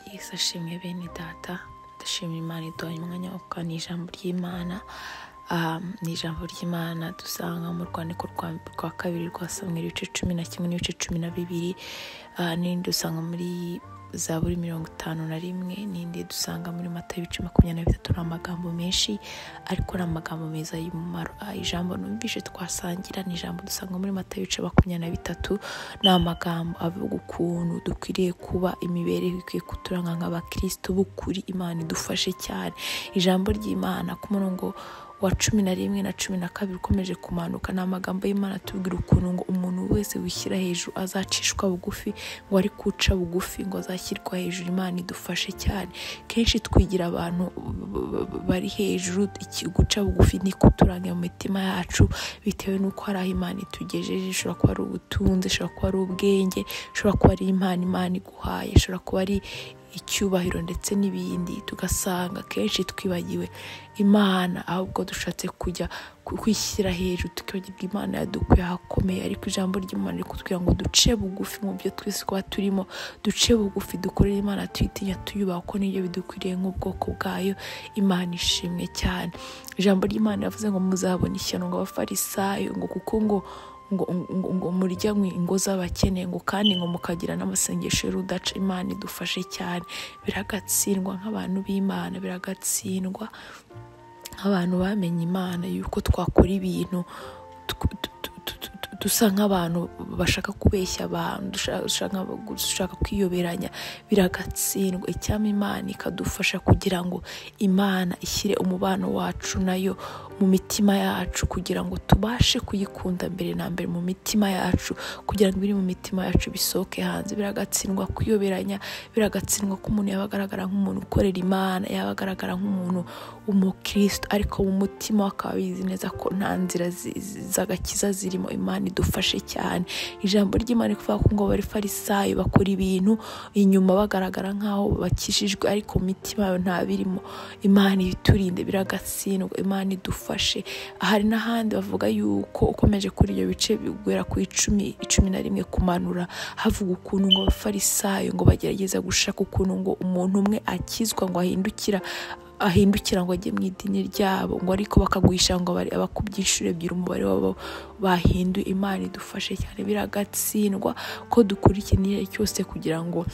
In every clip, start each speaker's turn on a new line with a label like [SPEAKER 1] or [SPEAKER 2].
[SPEAKER 1] mwese ashimwe bene data ndashimira imana iduhaye umwanya wo kuganira ijambo ry'imana Ah, ni ijambo ry'imana dusanga mu rwandiko rwa- rwa kabiri rwa samweri ibice cumi na kimwe n'ibice cumi na bibiri Ah, n'irindi dusanga muri zaburi mirongo itanu na rimwe n'indi dusanga muri mata ibice makumyabiri na bitatu ni amagambo menshi ariko ni amagambo meza y'umumaro Ah, ijambo numvise twasangira ni ijambo dusanga muri mata ibice makumyabiri na bitatu ni amagambo avuga ukuntu dukwiriye kuba imibereho ikwiye kuturanga nk'abakristo b'ukuri imana idufashe cyane ijambo ry'imana ku murongo wa cumi na rimwe na cumi na kabiri ukomeje kumanuka ni amagambo y'imana atubwira ukuntu ngo umuntu wese wishyira hejuru azacishwa bugufi ngo ari kuca bugufi ngo azashyirwa hejuru imana idufashe cyane kenshi twigira abantu b- b- b- bari hejuru iki- guca bugufi ni kuturanga mu mitima yacu bitewe n'uko hari aho imana itugejeje ishobora kuba ari ubutunzi ishobora kuba ari ubwenge ishobora kuba ari impano imana iguhaye ishobora kuba ari icyubahiro ndetse n'ibindi tugasanga kenshi twibagiwe imana ahubwo dushatse kujya ku- kwishyira hejuru tukibagirwa imana yadukuye ahakomeye ariko ijambo ry'imana riri kutubwira ngo duce bugufi mu byo twese kuba turimo duce bugufi dukorere imana tuyitinya tuyubaha kuko nibyo bidukwiriye nk'ubwoko bwayo imana ishimwe cyane ijambo ry'imana yavuze ngo muzabona ishyano ngo abafarisayo ngo kuko ngo ngo, ngo, ngo murya mwe ingo z'abakene ngo kandi ngo mukagira n'amasengesho y'urudaca imana idufashe cyane biragatsindwa nk'abantu b'imana biragatsindwa nk'abantu bamenye imana yuko twakora ibintu tw- tu- tu- tu- tu- tu- dusa nk'abantu bashaka kubeshya abantu dushaka- dushaka dushaka kwiyoberanya biragatsindwa icyama imana ikadufasha kugira ngo imana ishyire umubano wacu nayo mu mitima yacu kugira ngo tubashe kuyikunda mbere na mbere mu mitima yacu kugira ngo ibiri mu mitima yacu bisohoke hanze biragatsindwa kuyoberanya biragatsindwa ko umuntu yaba agaragara nk'umuntu ukorera imana yaba agaragara nk'umuntu w'umukristo ariko mu mutima we akaba abizi neza ko nta nzira zi- zi- z'agakiza zirimo imana idufashe cyane ijambo ry'imana rivuga ko ngo bari farisayo bakora ibintu inyuma bagaragara nk'aho bakijijwe ariko mu mitima yabo nta birimo imana ibiturinde biragatsindwa imana idufashe hari n'ahandi bavuga yuko ukomeje kuri ibyo bice bigera ku icumi icumi na rimwe kumanura havuga ukuntu ngo abafarisayo ngo bagerageza gushaka ukuntu ngo umuntu umwe akizwa ngo ahindukira ahindukira ngo ajye mu idini ryabo ngo ariko bakaguhisha ngo bari abakubye inshuro ebyiri umubare wabo bahinduye imana idufashe cyane biragatsindwa ko dukora ikintu cyose kugira ngo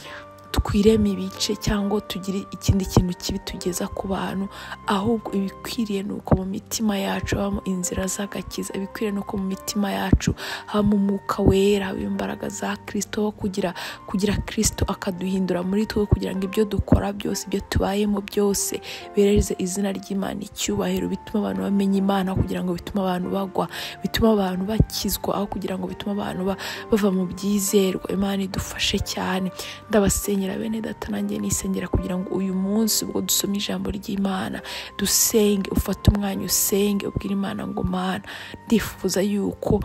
[SPEAKER 1] twireme ibice cyangwa tugire ikindi kintu kibi tugeza ku bantu ahubwo ibikwiriye ni uko mu mitima yacu habamo inzira z'agakiza ibikwiriye ni uko mu mitima yacu habamo umwuka wera habamo imbaraga za kirisito wo kugira kugira kirisito akaduhindura muri twe kugira ngo ibyo dukora byose ibyo tubayemo byose bereze izina ry'imana icyubahiro bituma abantu bamenya imana kugira ngo bituma abantu bagwa bituma abantu bakizwa aho kugira ngo bituma abantu ba- bava mu byizerwa imana idufashe cyane ndabasenyera bene data nanjye nisengera kugira ngo uyu munsi ubwo dusoma ijambo ry'imana dusenge ufate umwanya usenge ubwire imana ngo mana ndifuza yuko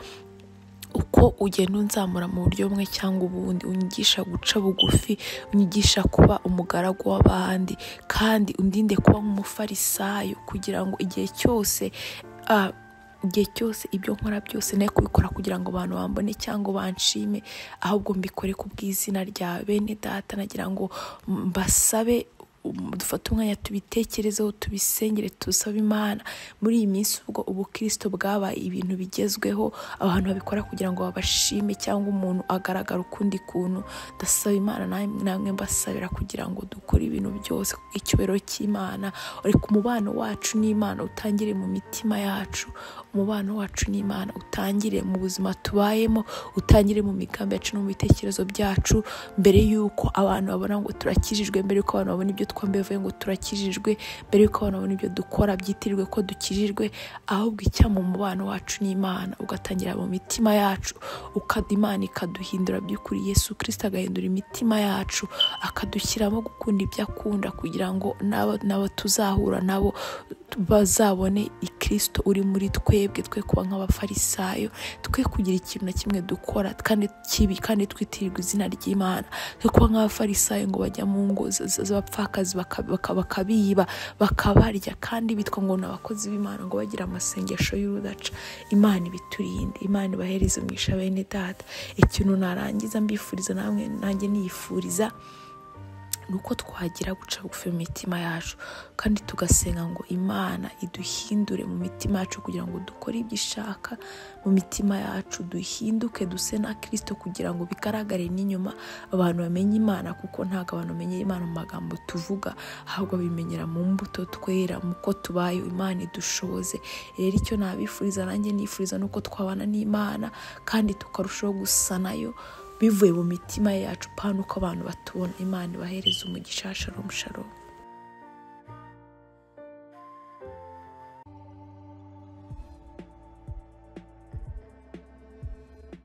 [SPEAKER 1] uko ugenda unzamura mu buryo bumwe cyangwa ubundi unyigisha guca bugufi unyigisha kuba umugaragu w'abandi kandi undinde kuba nk'umufarisayo kugira ngo igihe cyose ah, igihe cyose ibyo nkora byose ne kubikora kugira ngo abantu bambone cyangwa banshime ahubwo mbikore ku bw'izina rya bene data nagira ngo mbasabe um, dufate umwanya tubitekerezeho tubisengere tusabe imana muri iyi minsi ubwo ubukristo bwabaye ibintu bigezweho abantu babikora kugira ngo babashime cyangwa umuntu agaragara ukundi kuntu ndasaba imana nam- namwe mbasabira kugira ngo dukore ibintu byose icyubahiro cy'imana ariko umubano wacu n'imana utangire mu mitima yacu umubano wacu n'imana utangire mu buzima tubayemo utangire mu migambi yacu no mu bitekerezo byacu mbere yuko abantu babona ngo turakijijwe mbere yuko abantu babona ibyo twambaye bavuye ngo turakijijwe mbere yuko abantu babona ibyo dukora byitirirwe ko dukijijwe ahubwo icyama umubano wacu n'imana ugatangira mu mitima yacu ukada imana ikaduhindura by'ukuri yesu kirisito agahindura imitima yacu akadushyiramo gukunda ibyo akunda kugira ngo n'abo- n'abo tuzahura nabo bazabone ikirisito uri muri twebwe twe kuba nk'abafarisayo twe kugira ikintu na kimwe dukora kandi kibi kandi twitirirwa izina ry'imana twe kuba nk'abafarisayo ngo bajya mu ngo z- z- z'abapfakazi baka- baka- bakabiba bakabarya kandi bitwa ngo ni abakozi b'imana ngo bagira amasengesho y'urudaca imana ibiturinde imana ibahereze umwisha bene data ikintu narangiza mbifuriza namwe nanjye niyifuriza ni uko twagira guca bugufi mu mitima yacu kandi tugasenga ngo imana iduhindure mu mitima yacu kugira ngo dukore ibyo ishaka mu mitima yacu duhinduke duse na kirisito kugira ngo bigaragare n'inyuma abantu bamenye imana kuko ntabwo abantu bamenye imana mu magambo tuvuga ahubwo bimenyera mu mbuto twera mu ko tubaye imana idushoboze rero icyo nabifuriza nanjye nifuriza ni uko twabana n'imana kandi tukarushaho gusa nayo bivuye mu mitima yacu pano uko abantu batubona imana ibahereza umugisha sharomu sharomu